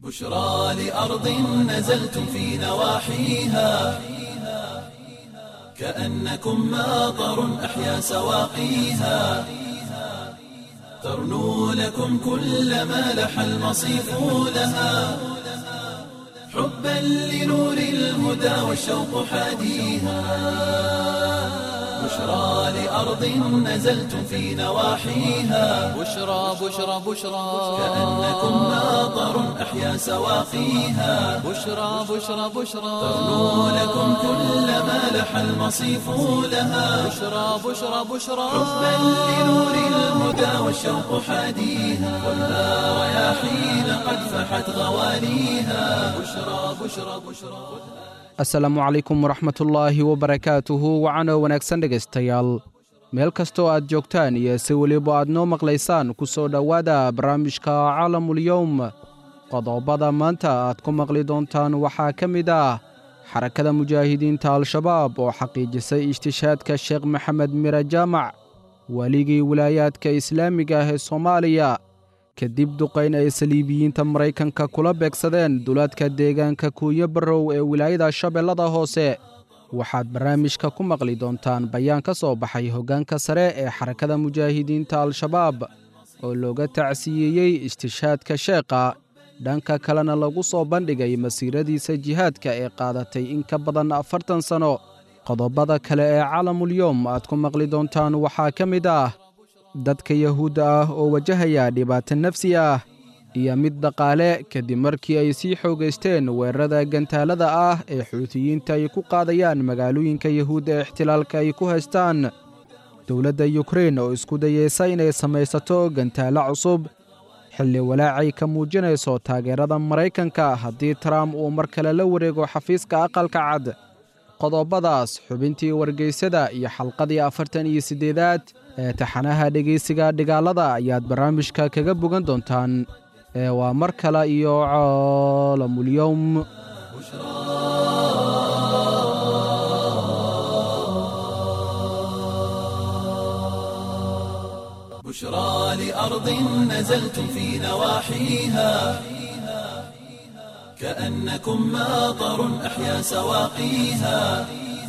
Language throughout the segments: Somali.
بشرى لأرض نزلتم في نواحيها كأنكم ماطر أحيا سواقيها ترنو لكم كل ما لح المصيف لها حبا لنور الهدى والشوق حاديها بشرى لأرض نزلتم في نواحيها بشرى بشرى بشرى كأنكم ماطر أحيا سواقيها بشرى بشرى بشرى ترنو لكم كل ما لح المصيف لها بشرى بشرى بشرى حبا لنور الهدى والشوق حاديها خذها رياحين قد فحت غواليها بشرى بشرى بشرى asalaamu calaykum waraxmatullaahi wabarakaatuhu wacano wanaagsan dhegaystayaal meel kastoo aad joogtaan iyo si weliba aad noo maqlaysaan ku soo dhowaada barnaamijka caalamulyowm qodobada maanta aad ku maqli doontaan waxaa ka mid ah xarakada mujaahidiinta al-shabaab oo xaqiijisay ishtishaadka sheekh maxamed mire jaamac weligii wilaayaadka islaamiga ah ee soomaaliya kadib duqayn ay saliibiyiinta maraykanka kula beegsadeen duulaadka deegaanka kuunyo barrow ee wilaayada shabeellada hoose waxaad barnaamijka ku maqli doontaan bayaan ka soo baxay hoggaanka sare ee xarakada mujaahidiinta al-shabaab oo looga tacsiyeeyey istishaadka sheekha dhanka kalena lagu soo bandhigay masiiradiisa jihaadka ee qaadatay in ka badan afartan sanno qodobada kale ee caalamulyoom aad ku maqli doontaan waxaa ka mid ah dadka yahuudda ah oo wajahaya dhibaato nafsi ah iyo mid dhaqaale kadib markii ay sii xoogaysteen weerarada gantaalada ah ee xuutiyiinta ay ku qaadayaan magaalooyinka yahuudda ee ixtilaalka ay ku haystaan dowladda yukrein oo isku dayeysa inay samaysato gantaalo cusub xilli walaacay ka muujinayso taageerada maraykanka haddii trump uu mar kale la wareego xafiiska aqalka cad qodobadaas xubintii wargeysada iyo xalqadii afartan iyo siddeedaad ee taxanaha dhegaysiga dhigaalada ayaad barnaamijka kaga bogan doontaan ee waa mar kale iyo caalamulyowm بشرى لأرض نزلتم في نواحيها كأنكم ماطر أحيا سواقيها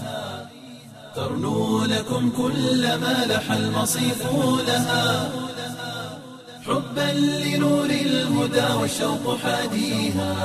ترنو لكم كل ما لح المصيف لها حبا لنور الهدى والشوق حاديها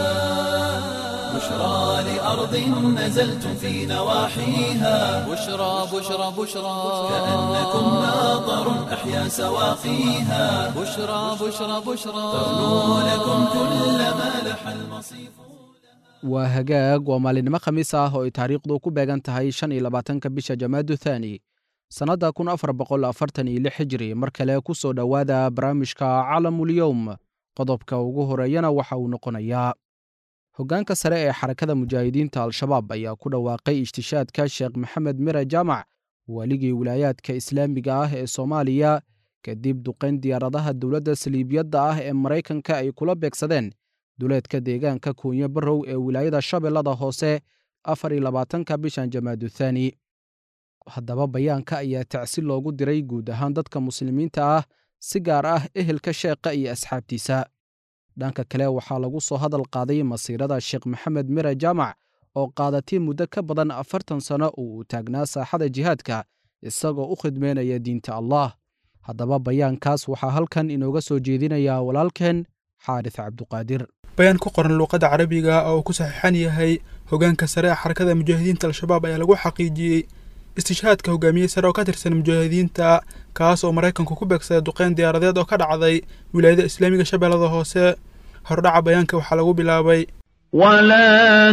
بشرى لأرض نزلتم في نواحيها بشرى بشرى بشرى كأنكم ماطر أحيا سواقيها بشرى بشرى بشرى ترنو لكم كل ما لح المصيف waa hagaag waa maalinimo khamiis ah oo ay taariikhdu ku beegan tahay shan iyo labaatanka bisha jamaadu thaani sannadda kun afar boqol afartan iyo lix hijri mar kale ku soo dhowaada barnaamijka calamulyowm qodobka ugu horeeyana waxa uu noqonayaa hoggaanka sare ee xarakada mujaahidiinta al-shabaab ayaa ku dhawaaqay ishtishaadka sheekh maxamed mire jaamac weligii wilaayaadka islaamiga ah ee soomaaliya kadib duqayn diyaaradaha dowladda saliibiyadda ah ee maraykanka ay kula beegsadeen duleedka deegaanka kuunyo barrow ee wilaayada shabeellada hoose afar iyo labaatanka bishan jamaadu thaani haddaba bayaanka ayaa tacsi loogu diray guud ahaan dadka muslimiinta ah si gaar ah ehelka sheekha iyo asxaabtiisa dhanka kale waxaa lagu soo hadal qaaday masiirada sheekh maxamed mire jaamac oo qaadatay muddo ka badan afartan sanno oo uu taagnaa saaxada jihaadka isagoo u khidmeynaya diinta allah haddaba bayaankaas waxaa halkan inooga soo jeedinayaa walaalkeen xaaris cabduqaadir bayaan ku qoran luuqadda carabiga oo uu ku saxiixan yahay hoggaanka sare ee xarakada mujaahidiinta al-shabaab ayaa lagu xaqiijiyey istishaadka hogaamiye sare oo ka tirsan mujaahidiinta kaas oo maraykanku ku beegsaday duqeyn diyaaradeed oo ka dhacday wilaayada islaamiga shabeellada hoose hordhaca bayaanka waxaa lagu bilaabay ولا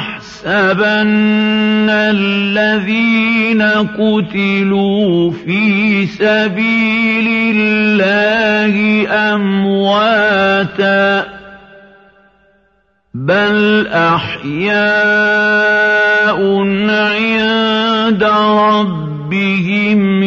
تحسبن الذين قتلوا في سبيل الله أمواتا بل أحياء عند ربهم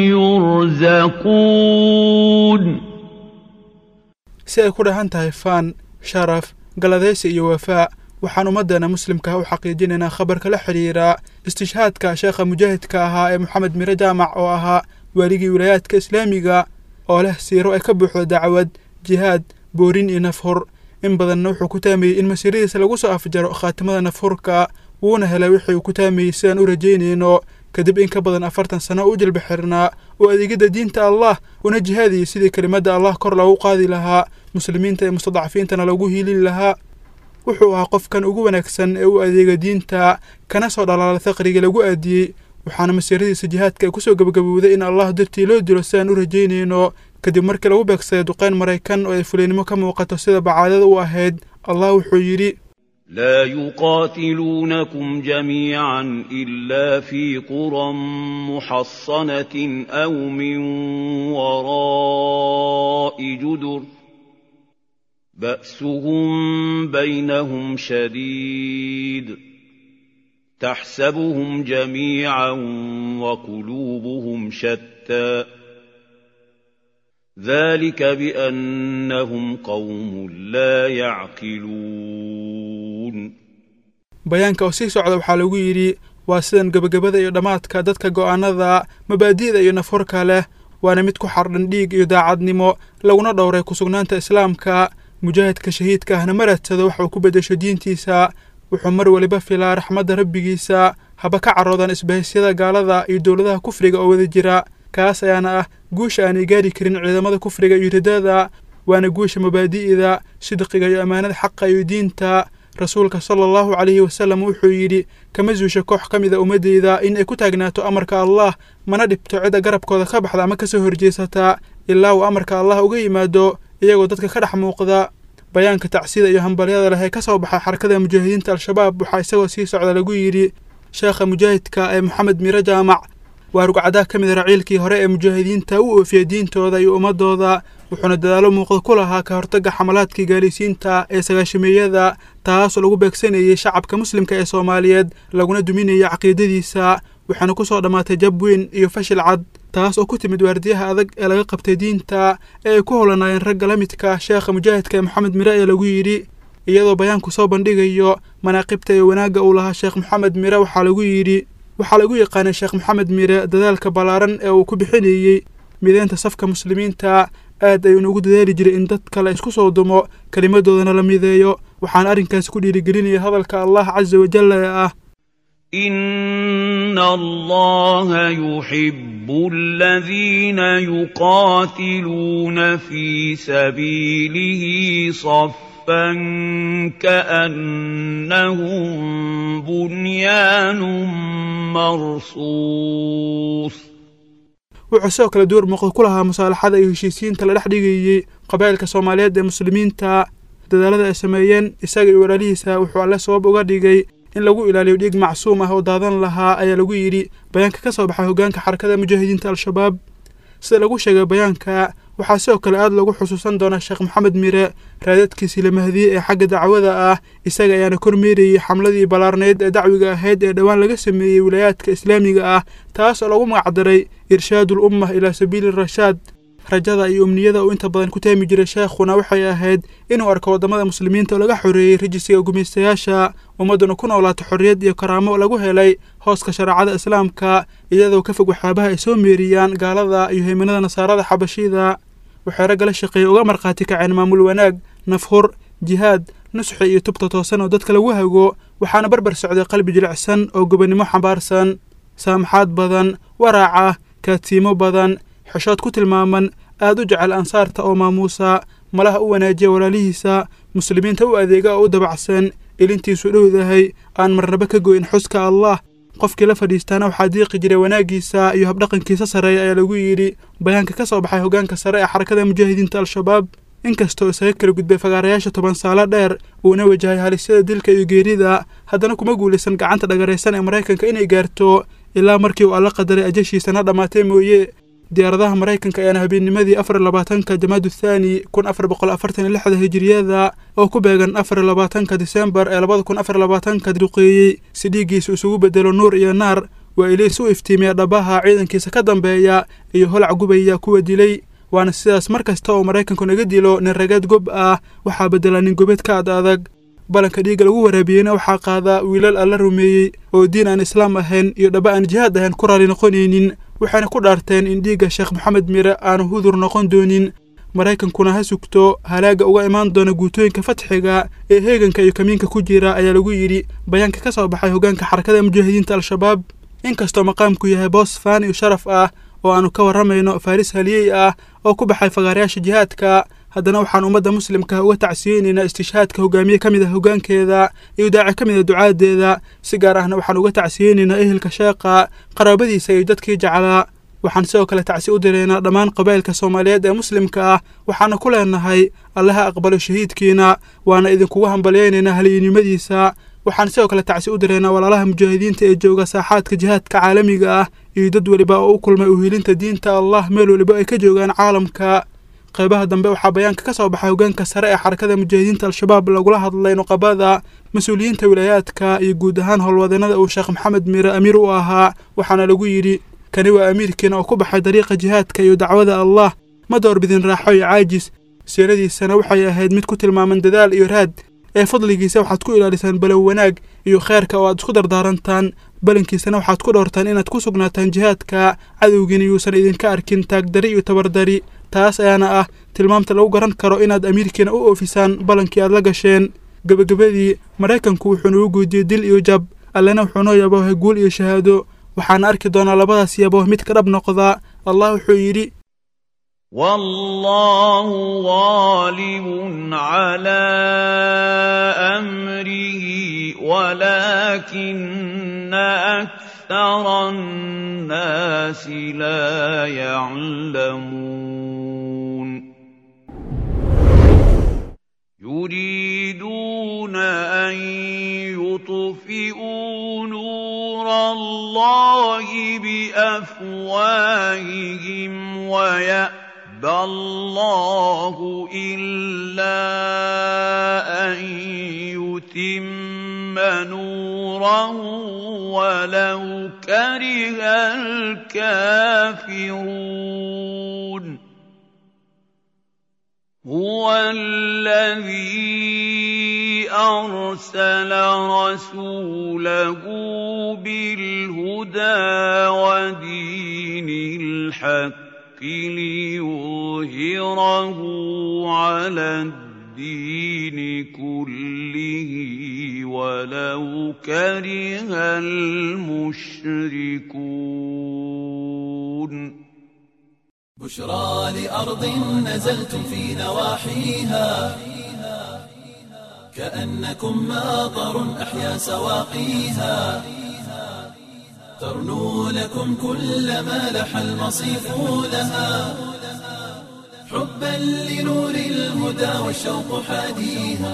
يرزقون si ay ku dhahan tahay faan sharaf galadaysi iyo wafaa waxaan ummaddeena muslimka u xaqiijinaynaa khabarka la xidhiira istishhaadka sheekha mujaahidka ahaa ee moxamed mire jaamac oo ahaa waaligii wilaayaadka islaamiga oo leh siiro ay ka buuxdo dacwad jihaad boorin iyo nafhur in badanna wuxuu ku taamayey in masiiradiisa lagu soo afjaro khaatimada nafhurka wuuna helay wixii uu ku taamayey sidaan u rajaynayno kadib in ka badan afartan sano u jilba xirnaa oo adeegidda diinta allah una jihaadiyey sidii kelimadda allah kor loogu qaadi lahaa muslimiinta ee mustadcafiintana loogu hiilin lahaa wuxuu ahaa qofkan ugu wanaagsan ee u adeega diinta kana soo dhalaala faqrigii lagu aadiyey waxaana masiiradiisa jihaadka ay kusoo gebagabowday in allah dartii loo dilo sidaan u rajaynayno kadib markii lagu beegsaday duqeyn maraykan oo ay fuleynimo ka muuqato sida bacaadada u ahayd allah wuxuu yidhi لا يقاتلونكم جميعا إلا في قرى محصنة أو من وراء جدر بأسهم بينهم شديد تحسبهم جميعا وقلوبهم شتى ذلك بأنهم قوم لا يعقلون bayaanka oo sii socda waxaa lagu yidhi waa sidan gebagabada iyo dhammaadka dadka go'aanada mabaadi'da iyo nafhorka leh waana mid ku xardhan dhiig iyo daacadnimo laguna dhowray kusugnaanta islaamka mujaahidka shahiidka ahna ma raadsado waxa uu ku beddesho diintiisa wuxuu mar weliba filaa raxmadda rabbigiisa haba ka caroodan isbahisyada gaalada iyo dowladaha kufriga oo wada jira kaas ayaana ah guusha aanay gaari karin ciidamada kufriga iyo ridada waana guusha mabaadi'da sidqiga iyo ammaanada xaqa iyo diinta rasuulka sala allahu calayhi wasalam wuxuu yidhi kama suusha koox ka mida ummaddayda in ay ku taagnaato amarka allah mana dhibto cidda garabkooda ka baxda ama kasoo horjeesata ilaa uu amarka allah uga yimaado iyagoo dadka ka dhex muuqda bayaanka tacsida iyo hambalyada leh ee ka soo baxay xarakada mujaahidiinta al-shabaab waxaa isagoo sii socda lagu yidhi sheekha mujaahidka ee moxamed miro jaamac waa rugcadaa ka mid raciilkii hore ee mujaahidiinta u oofiyey diintooda iyo ummadooda wuxuuna dadaalo muuqda ku lahaa ka hortagga xamalaadkii gaalaysiinta ee sagaashameeyada taasoo lagu beegsanayey shacabka muslimka ee soomaaliyeed laguna duminayay caqiidadiisa waxaana ku soo dhammaatay jab weyn iyo fashil cad taas oo ku timid waardiyaha adag ee laga qabtay diinta ee ay ku howlanaayeen ragga la midka sheekha mujaahidka ee moxamed mire ee lagu yidhi iyadoo bayaanku soo bandhigayo manaaqibta iyo wanaagga uu lahaa sheekh moxamed mire waxaa lagu yidhi waxaa lagu yaqaanay sheekh moxamed mire dadaalka ballaaran ee uu ku bixinayey mideynta safka muslimiinta aad ayuuna ugu dadaali jiray in dadka la isku soo dumo kelimadoodana la mideeyo waxaana arrinkaasi ku dhiirigelinaya hadalka allah casa wajalla ee ah إن الله يحب الذين يقاتلون في سبيله صفا كأنهم بنيان مرصوص wuxuu sidoo kale door muuqda ku lahaa musaalaxada iyo heshiisiinta la dhex dhigayey qabaa'ilka soomaaliyeed ee muslimiinta dadaalada ay sameeyeen isaga iyo walaalihiisa wuxuu alle sabab uga dhigay in lagu ilaaliyo dhiig macsuum ah oo daadan lahaa ayaa lagu yidhi bayaanka ka soo baxay hoggaanka xarakada mujaahidiinta al-shabaab sida lagu sheegay bayaanka waxaa sidoo kale aad lagu xusuusan doonaa sheekh moxamed mire raadadkiisii la mahdiyey ee xagga dacwada ah isaga ayaana kormeerayey xamladii ballaarnayd ee dacwiga ahayd ee dhowaan laga sameeyey wilaayaadka islaamiga ah taas oo lagu magacdaray irshaadul ummah ilaa sabiili rashaad rajada iyo umniyada uu inta badan ku taami jiray sheekhuna waxay ahayd inuu arko waddamada muslimiinta oo laga xoreeyey rajisiga gumaystayaasha ummadduna ku noolaato xorriyad iyo karaamo lagu helay hooska shareecada islaamka iyadoo ka fog waxyaabaha ay soo meeriyaan gaalada iyo haymanada nasaarada xabashida waxay ragga la shaqeeyey uga markhaati kaceen maamul wanaag nafhur jihaad nusxi iyo tubta toosan oo dadka lagu hago waxaana barbar socday qalbi jilicsan oo gobonnimo xambaarsan saamaxaad badan waraaca kaadsiimo badan xeshood ku tilmaaman aad u jecel ansaarta oo maamuusa malaha u wanaajiya walaalihiisa muslimiinta u adeega oo u dabacsan ilintiisu dhowdahay aan marnaba ka goyn xuska allah qofkii la fadhiistaana waxaa diiqi jiray wanaaggiisa iyo habdhaqankiisa sarreeya ayaa lagu yidhi bayaanka ka soo baxay hoggaanka sare ee xarakada mujaahidiinta al-shabaab inkastoo isaga kala gudbay fagaarayaasha toban saalo dheer uuna wajahay halisyada dilka iyo geerida haddana kuma guulaysan gacanta dhagaraysan ee maraykanka inay gaarto ilaa markii uu alla qadaray ajashiisana dhammaatay mooye diyaaradaha maraykanka ayaana habeennimadii afar iyo labaatanka jamaadu thaani kun afar boqol afartan iyo lixda hijiriyada oo ku beegan afar iyo labaatanka disembar ee labada kun afar iyo labaatanka duqeeyey si dhiiggiisa isugu bedelo nuur iyo naar waa iliis u iftiimiya dhabaha ciidankiisa ka dambeeya iyo holac gubaya kuwa dilay waana sidaas mar kasta oo maraykanku naga dilo nin ragaad gob ah waxaa bedela nin gobeed ka ad adag balanka dhiigga lagu waraabiyeyna waxaa qaadaa wiilal alla rumeeyey oo diin aan islaam ahayn iyo dhaba aan jihaad ahayn ku raali noqonaynin waxayna ku dhaarteen in dhiigga sheekh moxamed mire aanu hudur noqon doonin maraykankuna ha sugto halaaga uga imaan doona guutooyinka fatxiga ee heeganka iyo kamiinka ku jira ayaa lagu yidhi bayaanka ka soo baxay hoggaanka xarakada mujaahidiinta al-shabaab inkastoo maqaamku yahay boos faan iyo sharaf ah oo aanu ka warramayno faaris haliyey ah oo ku baxay fagaarayaasha jihaadka haddana waxaan ummadda muslimka uga tacsiyeynaynaa istishhaadka hogaamiye ka mid ah hoggaankeeda iyo daaci ka mid a ducaadeeda si gaar ahna waxaan uga tacsiyeynaynaa ehelka sheeqa qaraabadiisa iyo dadkii jeclaa waxaan sidoo kale tacsi u diraynaa dhammaan qabaa'ilka soomaaliyeed ee muslimka ah waxaana ku leenahay allaha aqbalo shahiidkiina waana idinkugu hambalyaynaynaa haliyinimadiisa waxaan sidoo kale tacsi u diraynaa walaalaha mujaahidiinta ee jooga saaxaadka jihaadka caalamiga ah iyo dad weliba oo u kulmay uhiilinta diinta allah meel weliba ay ka joogaan caalamka qaybaha dambe waxaa bayaanka ka soo baxay hoggaanka sare ee xarakada mujaahidiinta al-shabaab lagula hadlay nuqabada mas-uuliyiinta wilaayaadka iyo guud ahaan howlwadeenada uu sheekh maxamed miire amiir u ahaa waxaana lagu yidhi kani waa amiirkiina oo ku baxay dariiqa jihaadka iyo dacwada allah ma doorbidin raaxo iyo caajis siiradiisana waxay ahayd mid ku tilmaaman dadaal iyo raad ee fadligiisa waxaad ku ilaalisaan balow wanaag iyo kheerka oo aad isku dardaarantaan balankiisana waxaad ku dhowrtaan inaad ku sugnaataan jihaadka cadowgiina yuusan idinka arkin taagdari iyo tabardari taas ayaana ah tilmaamta lagu garan karo inaad amiirkiina u oofisaan ballankii aad la gasheen gebagabadii maraykanku wuxuu nagu guudiyey dil iyo jab allena wuxuu noo yaboohay guul iyo shahaado waxaana arki doonaa labadaas yabooh mid ka dhab noqda allah wuxuu yidhi والله غالب على امره ولكن اكثر الناس لا يعلمون يريدون ان يطفئوا نور الله بافواههم ويأتون يَأْبَى اللَّهُ إِلَّا أَن يُتِمَّ نُورَهُ وَلَوْ كَرِهَ الْكَافِرُونَ هُوَ الَّذِي أَرْسَلَ رَسُولَهُ بِالْهُدَىٰ وَدِينِ الْحَقِّ ليظهره على الدين كله ولو كره المشركون بشرى لأرض نزلتم في نواحيها كأنكم ماطر أحيا سواقيها ترنو لكم كل ما لح المصيف لها حبا لنور الهدى والشوق حاديها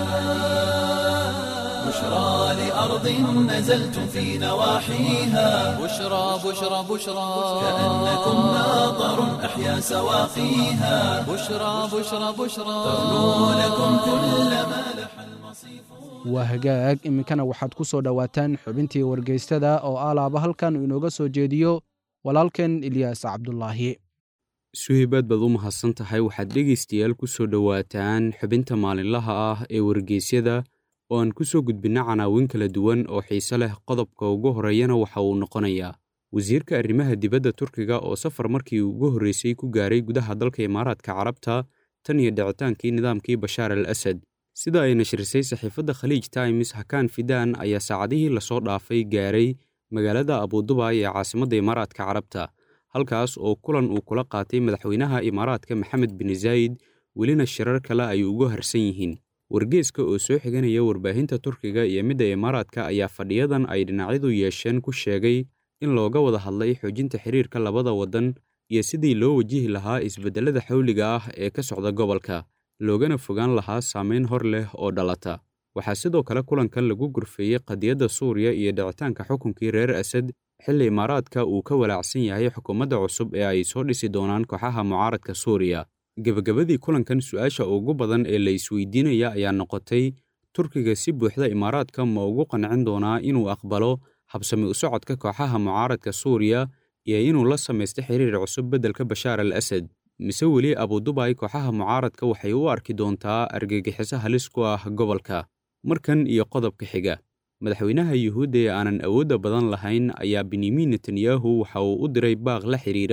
بشرى لأرض نزلتم في نواحيها بشرى بشرى بشرى كأنكم ماطر أحيا سواقيها بشرى بشرى بشرى ترنو لكم كل ما لح المصيف waa hagaag iminkana waxaad ku soo dhowaataan xubintii wargeystada oo alaaba halkan uu inooga soo jeediyo walaalkeen ilyaas cabdulaahi suhaybaad baad u mahadsan tahay waxaad dhegaystayaal ku soo dhowaataan xubinta maalinlaha ah ee wargeysyada oo aan ku soo gudbinna canaawin kala duwan oo xiise leh qodobka ugu horreeyana waxa uu noqonayaa wasiirka arrimaha dibadda turkiga oo safar markii ugu horreysay ku gaaray gudaha dalka imaaraadka carabta tan iyo dhicitaankii nidaamkii bashaar al asad sida ay nashrisay saxiifadda khaliij times hakaan fidaan ayaa saacadihii lasoo dhaafay gaaray magaalada abudubay ee caasimadda imaaraadka carabta halkaas oo kulan uu kula qaatay madaxweynaha imaaraadka maxamed bin zaayid welina shirar kale ay ugu harsan yihiin wargeeska oo soo xiganaya warbaahinta turkiga iyo midda imaaraadka ayaa fadhiyadan ay dhinacyadu yeesheen ku sheegay in looga wada hadlay xoojinta xiriirka labada waddan iyo sidii loo wajihi lahaa isbeddellada xawliga ah ee ka socda gobolka loogana fogaan lahaa saamayn hor leh oo dhalata waxaa sidoo kale kulankan lagu gurfeeyey qadiyadda suuriya iyo dhicitaanka xukunkii reer asad xilli imaaraadka uu ka walaacsan yahay xukuumadda cusub ee ay soo dhisi doonaan kooxaha mucaaradka suuriya gebagabadii kulankan su-aasha ugu badan ee la isweydiinaya ayaa noqotay turkiga si buuxda imaaraadka ma ugu qancin doonaa inuu aqbalo habsami u socodka kooxaha mucaaradka suuriya iyo inuu la samaysto xiriir cusub beddelka bashaar al asad mise weli abudubay kooxaha mucaaradka waxay u arki doontaa argagixiso halis ku ah gobolka markan iyo qodobka xiga madaxweynaha yuhuudda ee aanan awoodda badan lahayn ayaa benyamin netanyahu waxa uu u diray baaq la xidhiira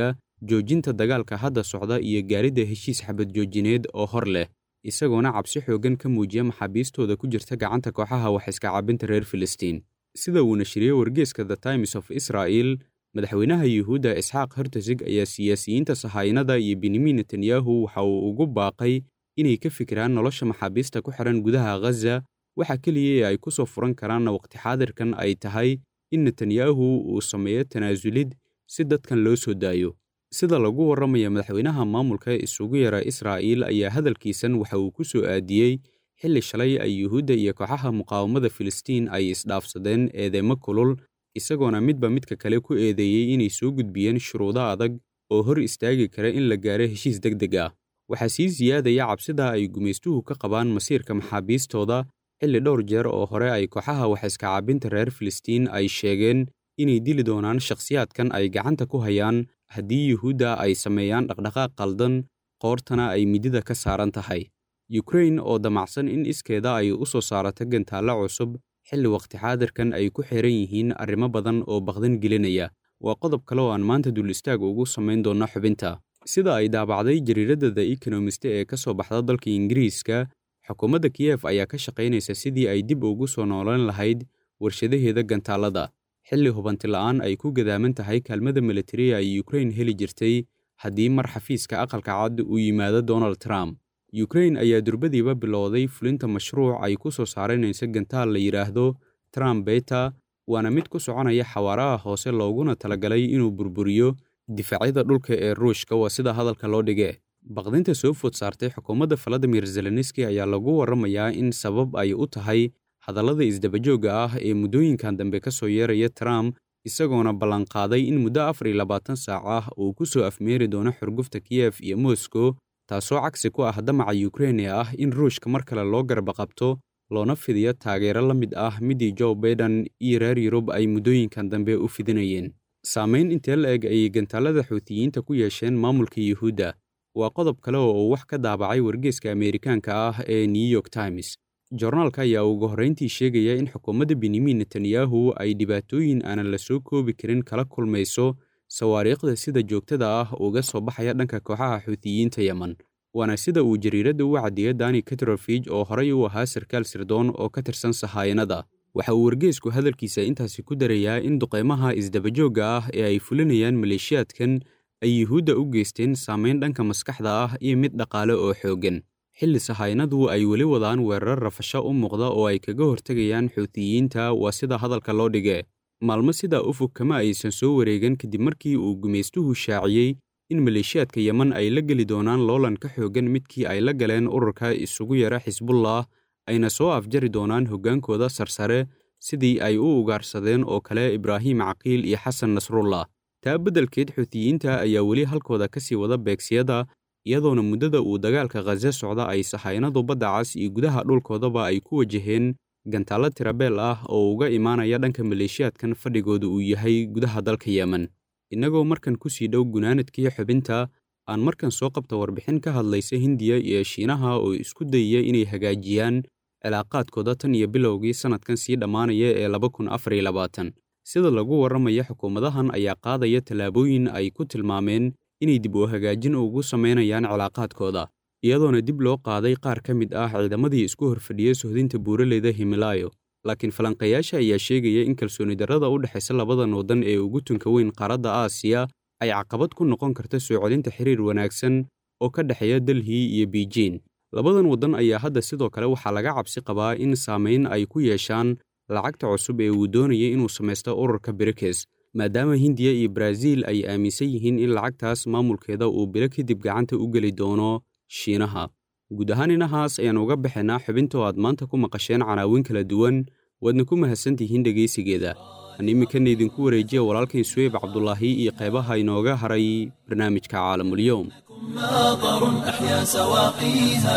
joojinta dagaalka hadda socda iyo gaaridda heshiis xabad joojineed oo hor leh isagoona cabsi xooggan ka muujiya maxaabiistooda ku jirta gacanta kooxaha wax iska caabinta reer filistiin sida uu nashriyey wargeeska the times of israel madaxweynaha yuhuudda isxaaq hertosig ayaa siyaasiyiinta sahaynada iyo benyamin netanyahu waxa uu ugu baaqay inay ka fikiraan nolosha maxaabiista ku xihan gudaha ghaza waxa keliya ee ay ku soo furan karaanna waqti xaadirkan ay tahay in netanyahu uu sameeyo tanaasulid si dadkan loo soo daayo sida lagu warramaya madaxweynaha maamulka isugu yara israa'iil ayaa hadalkiisan waxa uu ku soo aadiyey xilli shalay ay yuhuudda iyo kooxaha muqaawamada filistiin ay isdhaafsadeen eedeymo kulul isagoona midba midka kale ku eedeeyey inay soo gudbiyeen shuruudo adag oo hor istaagi kara in la gaaro heshiis deg deg ah waxaa sii siyaadaya cabsida ay gumaystuhu ka qabaan masiirka maxaabiistooda xilli dhowr jeer oo hore ay kooxaha wax iska caabinta reer filistiin ay sheegeen inay dili doonaan shakhsiyaadkan ay gacanta ku hayaan haddii yuhuudda ay sameeyaan dhaqdhaqaaq qaldan qoortana ay midida ka saaran tahay yukrain oo damacsan in iskeeda ay u soo saarato gantaallo cusub xilli waqti xaadirkan ay ku xiran yihiin arrimo badan oo baqdan gelinaya waa qodob kale oo aan maanta dul istaag ugu samayn doonno xubinta sida ay daabacday jariiradda the ekonomist ee ka soo baxda dalka ingiriiska xukuumadda kiyef ayaa ka shaqaynaysa sidii ay dib ugu soo noolan lahayd warshadaheeda gantaallada xilli hubanti la'aan ay ku gadaaman tahay kaalmada militariya ay yukrain heli jirtay haddii mar xafiiska aqalka cad uu yimaado donald trump yukrain ayaa durbadiiba bilowday fulinta mashruuc ay ku soo saaranaysa gantaal la yidhaahdo trump beta waana mid ku soconaya xawaaraha hoose looguna talagalay inuu burburiyo difaacyada dhulka ee ruushka waa sida hadalka loo dhige baqdinta soo food saartay xukuumadda valadimir zelenski ayaa lagu warramayaa in sabab ay u tahay hadallada isdabajoogga ah ee muddooyinkan dambe ka soo yeeraya trump isagoona ballanqaaday in muddo afar iyo labaatan saac ah uu ku soo afmeeri doono xurgufta kiyef iyo moscow taasoo cagsi ku ah damaca yukrain ee ah in ruushka mar kale loo garba qabto loona fidiyo taageero la mid ah midii joe baiden iyo reer yurub ay muddooyinkan dambe u fidinayeen saamayn intee la eg ayay gantaallada xuutiyiinta ku yeesheen maamulka yuhuudda waa qodob kale oo uu wax ka daabacay wargeeska ameerikaanka ah ee new york times jornaalka ayaa ugu horrayntii sheegaya in xukuumadda benyamin netanyahu ay dhibaatooyin aanan la soo koobi karin kala kulmayso sawaariikhda sida joogtada ah uga soo baxaya dhanka kooxaha xuutiyiinta yemen waana sida uu jariiradda u caddeeya dani katrofij oo horay u ahaa sarkaal sirdoon oo ka tirsan sahaayanada waxa uu wargeesku hadalkiisa intaasi ku darayaa in duqaymaha isdabajoogga ah ee ay fulinayaan maleeshiyaadkan ay yuhuudda u geysteen saamayn dhanka maskaxda ah iyo mid dhaqaale oo xooggan xilli sahaynadu ay weli wadaan weerar rafasho u muuqda oo ay kaga hortegayaan xuutiyiinta waa sida hadalka loo dhige maalmo sidaa u fog kama aysan soo wareegan kadib markii uu gumaystuhu shaaciyey in maleeshiyaadka yemen ay la geli doonaan loolan ka xooggan midkii ay la galeen ururka isugu yara xisbullah ayna soo afjari doonaan hoggaankooda sarsare sidii ay u ugaarsadeen oo kale ibraahim caqiil iyo xasan nasrullah taa beddelkeed xuutiyiinta ayaa weli halkooda ka sii wada beegsiyada iyadoona muddada uu dagaalka khaze socda ay sahaynadu badda cas iyo gudaha dhulkoodaba ay ku wajaheen gantaallo tirabeel ah oo uga imaanaya dhanka maleeshiyaadkan fadhigooda uu yahay gudaha dalka yemen innagoo markan ku sii dhow gunaanadkii xubinta aan markan soo qabta warbixin ka hadlaysa hindiya iyo shiinaha oo isku dayaya inay hagaajiyaan cilaaqaadkooda tan iyo bilowgii sannadkan sii dhammaanaya ee laba kun afar iyo labaatan sida lagu warramaya xukuumadahan ayaa qaadaya tallaabooyin ay ku tilmaameen inay dib u hagaajin ugu samaynayaan cilaaqaadkooda iyadoona dib loo qaaday qaar ka mid ah ciidamadii isku horfadhiyey sohdinta buuraleyda himilaayo laakiin falanqayaasha ayaa sheegaya in kalsooni darrada u dhexaysa labadan waddan ee ugu tunka weyn qaaradda aasiya ay caqabad ku noqon karta soo celinta xiriir wanaagsan oo ka dhexeeya delhi iyo biijin labadan waddan ayaa hadda sidoo kale waxaa laga cabsi qabaa in saamayn ay ku yeeshaan lacagta cusub ee uu doonayay inuu samaysto ururka brikes maadaama hindiya iyo baraaziil ay aaminsan yihiin in lacagtaas maamulkeeda uu bilo kadib gacanta u geli doono shiinaha guud ahaan inahaas ayaan uga baxaynaa xubinta oo aad maanta ku maqasheen canaawin kala duwan waadna ku mahadsantihiin dhegaysigeeda aan iminkana idinku wareejiya walaalkayn suweyb cabdulaahi iyo qaybaha inooga haray barnaamijka caalamulyoom ماطر أحيا سواقيها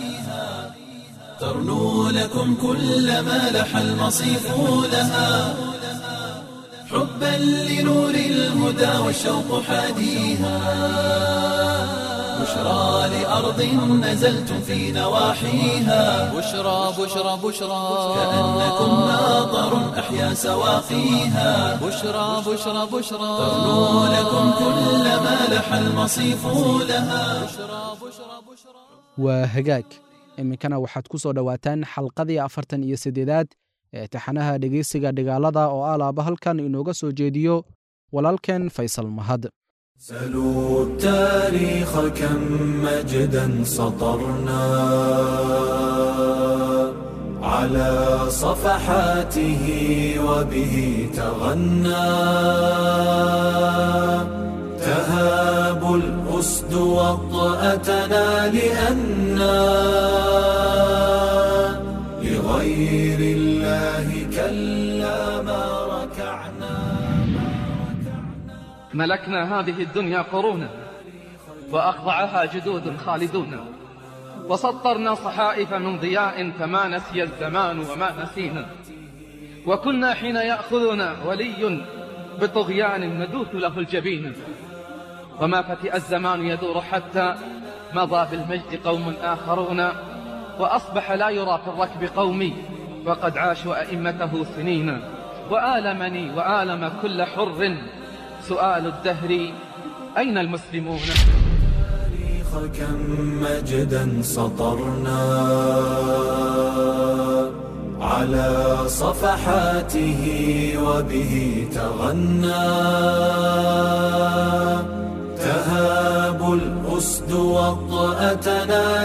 ترنو لكم كل ما لح المصيف لها حبا لنور الهدى والشوق حاديها بشرى لأرض نزلتم في نواحيها بشرى بشرى بشرى كأنكم ماطر أحيا سواقيها بشرى بشرى بشرى تغنو لكم كل ما لح المصيف لها waa hagaag iminkana waxaad ku soo dhowaataan xalqadii afartan iyo siddeedaad ee taxanaha dhegeysiga dhigaalada oo alaaba halkan inooga soo jeediyo walaalkeen faysal mahad سلوا التاريخ كم مجدا سطرنا على صفحاته وبه تغنى تهاب الأسد وطأتنا لأنا لغير الله كلا ما ركعنا ملكنا هذه الدنيا قرونا وأخضعها جدود خالدون وسطرنا صحائف من ضياء فما نسي الزمان وما نسينا وكنا حين يأخذنا ولي بطغيان ندوث له الجبين وما فتئ الزمان يدور حتى مضى بالمجد قوم آخرون وأصبح لا يرى في الركب قومي وقد عاشوا أئمته سنين وآلمني وآلم كل حر سؤال الدهر أين المسلمون التاريخ كم مجدا سطرنا على صفحاته وبه تغنى تهاب الأسد وطأتنا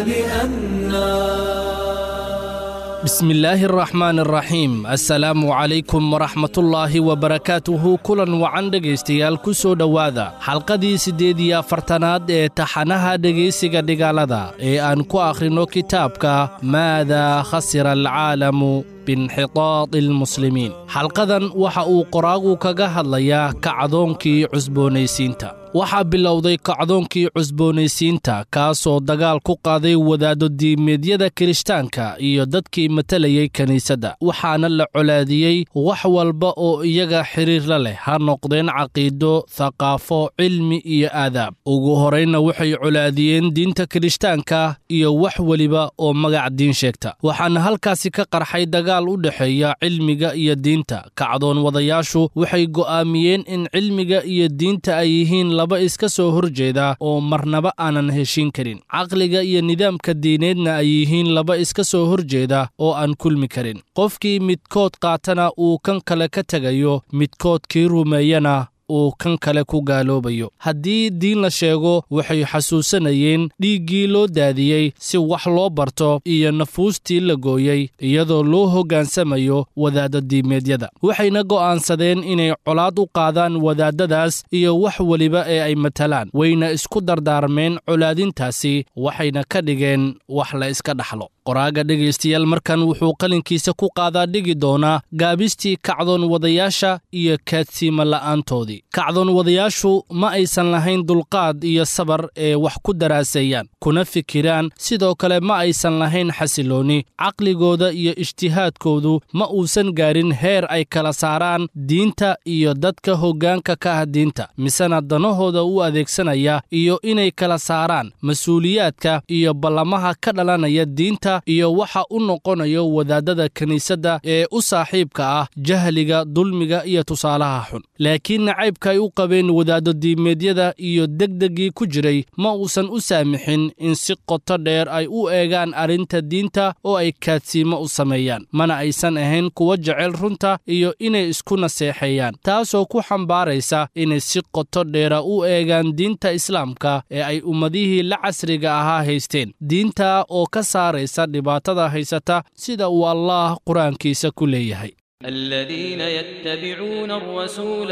لأنا بسم الله الرحمن الرحيم السلام عليكم ورحمة الله وبركاته kulan wacan dhegaystayaal ku soo dhowaada xalqadii siddeed iyo afartanaad ee taxanaha dhegaysiga dhigaalada ee aan ku akhrino kitaabka maada khasira alcaalamu binxitaadi almuslimiin xalqadan waxa uu qoraagu kaga hadlayaa kacdoonkii cusboonaysiinta waxaa bilowday kacdoonkii cusboonaysiinta kaasoo dagaal ku qaaday wadaaddo diimeedyada kirishtaanka iyo dadkii matalayay kiniisadda waxaana la colaadiyey wax walba oo iyaga xiriir la leh ha noqdeen caqiido thaqaafo cilmi iyo aadaab ugu horraynna waxay colaadiyeen diinta kirishtaanka iyo wax weliba oo magac diin sheegta waxaana halkaasi ka qarxay dagaal u dhexeeya cilmiga iyo diinta kacdoon wadayaashu waxay go'aamiyeen in cilmiga iyo diinta ay yihiin laba iska soo horjeeda oo marnaba aanan heshiin karin caqliga iyo nidaamka diineedna ay yihiin laba iska soo horjeeda oo aan kulmi karin qofkii midkood qaatana uu kan kale ka tegayo midkood kii rumeeyana uu kan kale ku gaaloobayo haddii diin la sheego waxay xasuusanayeen dhiiggii loo daadiyey si wax loo barto iyo nafuustii la gooyey iyadoo loo hoggaansamayo wadaadda diimeedyada waxayna go'aansadeen inay colaad u qaadaan wadaadadaas iyo wax weliba ee ay matalaan wayna isku dardaarmeen colaadintaasi waxayna ka dhigeen wax la iska dhaxlo qoraaga dhegaystayaal markan wuxuu qalinkiisa ku qaadaa dhigi doonaa gaabistii kacdoon wadayaasha iyo kaadsiima la'aantoodii kacdoon wadayaashu ma aysan lahayn dulqaad iyo sabar ee wax ku daraaseeyaan kuna fikiraan sidoo kale ma aysan lahayn xasiloonni caqligooda iyo ijtihaadkoodu ma uusan gaarin heer ay kala saaraan diinta iyo dadka hoggaanka ka ah diinta misena danahooda u adeegsanaya iyo inay kala saaraan mas-uuliyaadka iyo ballamaha ka dhalanaya diinta iyo waxa u noqonayo wadaadada kiniisadda ee u saaxiibka ah jahliga dulmiga iyo tusaalaha xun laakiin nacaybka ay u qabeen wadaaddo diimeedyada iyo degdeggii ku jiray ma uusan u saamixin in si qoto dheer ay u eegaan arrinta diinta oo ay kaadsiimo u sameeyaan mana aysan ahayn kuwa jecel runta iyo inay isku naseexeeyaan taasoo ku xambaaraysa inay si qoto dheera u eegaan diinta islaamka ee ay ummadihii la casriga ahaa haysteen diinta oo ka saaraysa dhibaatada haysata sida uu allaah qur-aankiisa ku leeyahay الذين يتبعون الرسول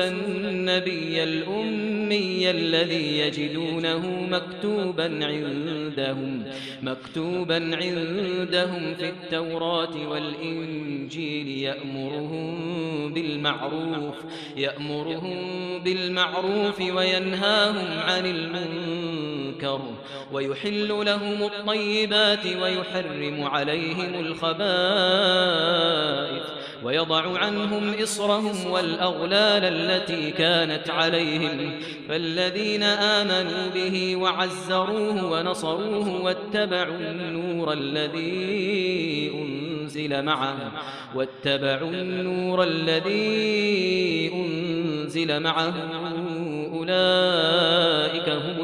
النبي الأمي الذي يجدونه مكتوبا عندهم مكتوبا عندهم في التوراة والإنجيل يأمرهم بالمعروف يأمرهم بالمعروف وينهاهم عن المنكر ويحل لهم الطيبات ويحرم عليهم الخبائث ويضع عنهم إصرهم والأغلال التي كانت عليهم فالذين آمنوا به وعزروه ونصروه واتبعوا النور الذي أنزل معه واتبعوا النور الذي أنزل معه أولئك هم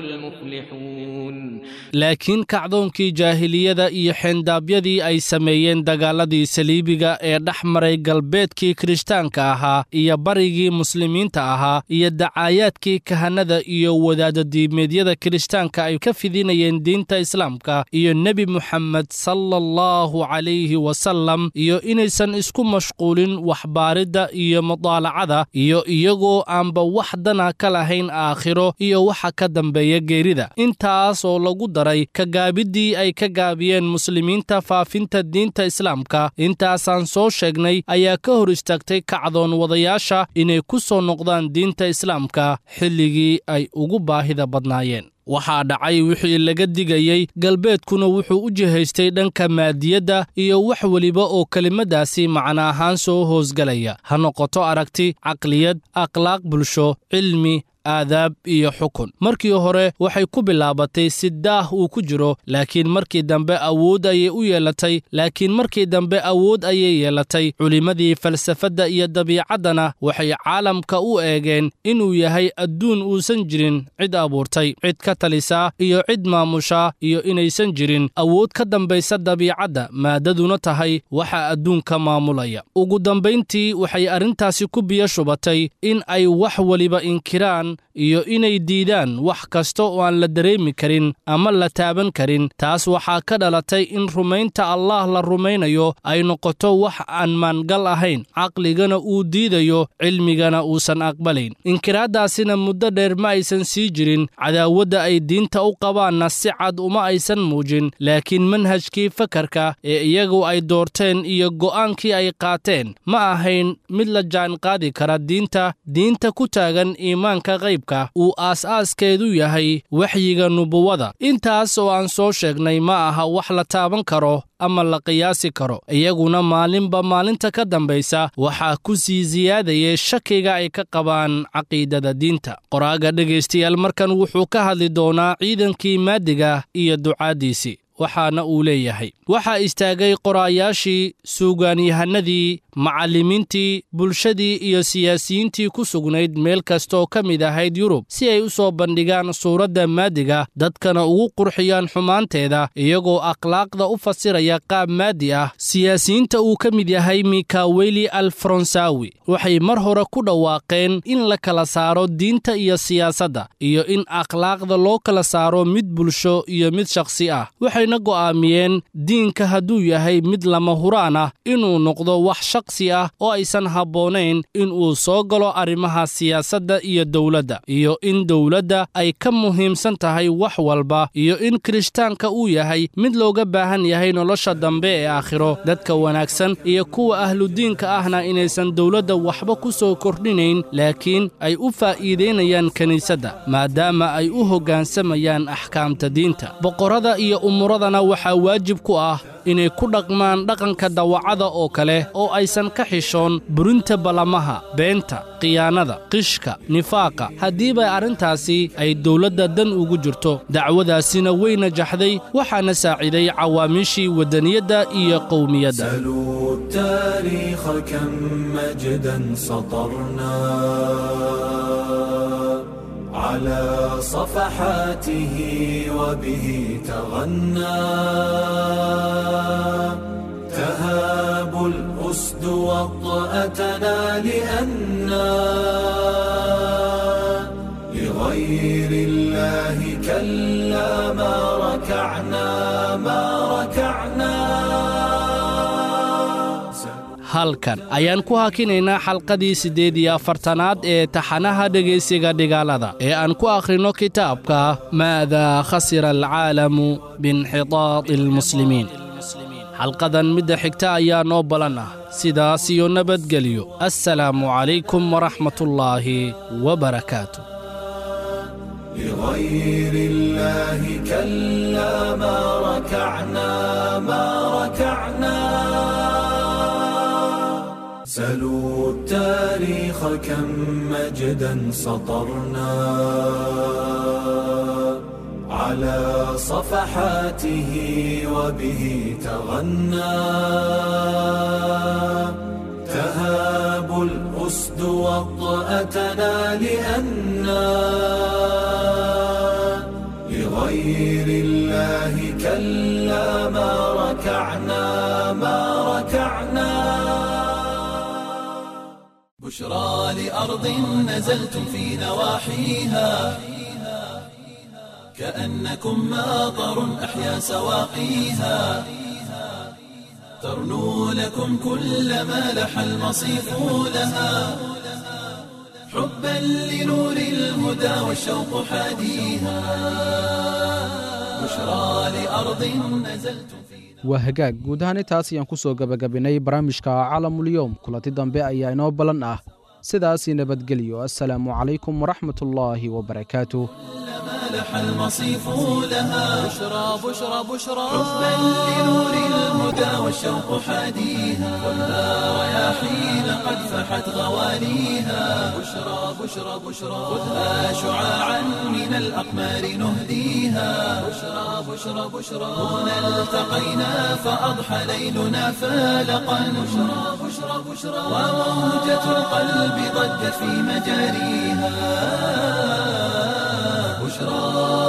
المفلحون laakiin kacdoonkii jaahiliyada iyo xeendaabyadii ay sameeyeen dagaaladii saliibiga ee dhex maray galbeedkii kirishtaanka ahaa iyo barigii muslimiinta ahaa iyo dacaayaadkii kahanada iyo wadaadadiimeedyada kirishtaanka ay ka fidinayeen diinta islaamka iyo nebi muxamed sala allahu calayhi wasalam iyo inaysan isku mashquulin waxbaaridda iyo mudaalacada iyo iyagoo aanba wax dana ka lahayn aakhiro iyo waxa ka dambeeya geerida intaasoo lagu daray kagaabiddii ay ka gaabiyeen muslimiinta faafinta diinta islaamka intaasaan soo sheegnay ayaa ka hor istaagtay kacdoon wadayaasha inay ku soo noqdaan diinta islaamka xilligii ay ugu baahida badnaayeen waxaa dhacay wixii laga digayey galbeedkuna wuxuu u jihaystay dhanka maadiyadda iyo wax weliba oo kelimadaasi macno ahaan soo hoosgalaya ha noqoto aragti caqliyad akhlaaq bulsho cilmi aadaab iyo xukun markii hore waxay ku bilaabatay si daah uu ku jiro laakiin markii dambe awood ayay u yeelatay laakiin markii dambe awood ayay yeelatay culimmadii falsafadda iyo dabiicaddana waxay caalamka u eegeen inuu yahay adduun uusan jirin cid abuurtay cid ka talisa iyo cid maamusha iyo inaysan jirin awood ka dambaysa dabiicadda maadaduna tahay waxa adduunka maamulaya ugu dambayntii waxay arrintaasi ku biyo shubatay in ay wax weliba inkiraan iyo inay diidaan wax kasta oo aan la dareemi karin ama la taaban karin taas waxaa ka dhalatay in rumaynta allaah la rumaynayo ay noqoto wax aan maangal ahayn caqligana uu diidayo cilmigana uusan aqbalayn inkiraaddaasina muddo dheer ma aysan sii jirin cadaawadda ay diinta u qabaanna si cad uma aysan muujin laakiin manhajkii fakarka ee iyagu ay doorteen iyo go'aankii ay qaateen ma ahayn mid la jaanqaadi kara diinta diinta ku taagan iimaanka qaybka uu aas-aaskeedu yahay waxyiga nubuwada intaas oo aan soo sheegnay ma aha wax la taaban karo ama la qiyaasi karo iyaguna maalinba maalinta ka dambaysa waxaa ku sii siyaadayay shakiga ay ka qabaan caqiidada diinta qoraaga dhegaystayaal markan wuxuu ka hadli doonaa ciidankii maadiga iyo ducaaddiisii waxaana uu leeyahay waxaa istaagay qoraayaashii suugaanyahanadii macallimiintii bulshadii iyo siyaasiyiintii ku sugnayd meel kastooo ka mid ahayd yurub si ay u soo bandhigaan suuradda maadiga dadkana ugu qurxiyaan xumaanteeda iyagoo akhlaaqda u fasiraya qaab maadi ah siyaasiyiinta uu ka mid yahay mikaweli al faransawi waxay mar hore ku dhawaaqeen in la kala saaro diinta iyo siyaasadda iyo in akhlaaqda loo kala saaro mid bulsho iyo mid shakhsi ah waxayna go'aamiyeen diinka hadduu yahay mid lama huraan ah inuu noqdo wax shakhsi ah oo aysan habboonayn inuu soo galo arrimaha siyaasadda iyo dowladda iyo in dowladda ay ka muhiimsan tahay wax walba iyo in kirishtaanka uu yahay mid looga baahan yahay nolosha dambe ee aakhiro dadka wanaagsan iyo kuwa ahludiinka ahna inaysan dowladda waxba ku soo kordhinayn laakiin ay u faa'iidaynayaan kiniisadda maadaama ay u hoggaansamayaan axkaamta diinta boqorrada iyo umuradana waxaa waajib ku ah inay ku dhaqmaan dhaqanka dawacada oo kale oo aysan ka xishoon burinta ballamaha beenta khiyaanada qishka nifaaqa haddiiba arrintaasi ay dowladda dan ugu jirto dacwadaasina way najaxday waxaana saaciday cawaamiishii waddaniyadda iyo qowmiyadda سلوا التاريخ كم مجدا سطرنا على صفحاته وبه تغنى تهاب الأسد وطأتنا لأنا لغير الله كلا ما ركعنا ما ركعنا halkan ayaan ku hakinaynaa xalqadii siddeed iyo afartanaad ee taxanaha dhegaysiga dhigaalada ee aan ku akhrino kitaabka maadaa khasira alcaalamu biinxitaadi almuslimiin xalqadan midda xigta ayaa noo balan ah sidaas iyo nabadgelyo assalaamu calaykum waraxmatullaahi wabarakaatu لغير الله كلا ما ركعنا ما ركعنا سلوا التاريخ كم مجدا سطرنا على صفحاته وبه تغنى تهاب الأسد وطأتنا لأنا لغير الله كلا ما ركعنا ما ركعنا بشرى لأرض نزلتم في نواحيها كأنكم ماطر أحيا سواقيها ترنو لكم كل ما لح المصيف لها حبا لنور الهدى والشوق حاديها بشرى لأرض نزلتم في waa hagaag guud ahaan intaas ayaan ku soo gebagabinay barnaamijka caalamulyowm kulanti dambe ayaa inoo ballan ah sidaasii nabadgelyo assalaamu calaykum waraxmatullaahi wabarakaatuh لح المصيف لها بشرى بشرى بشرى حبا لنور الهدى والشوق حاديها خذها رياحين قد فحت غواليها بشرى بشرى بشرى خذها شعاعا من الأقمار نهديها بشرى بشرى بشرى هنا التقينا فأضحى ليلنا فالقا بشرى بشرى بشرى وموجة القلب ضجت في مجاريها بشرى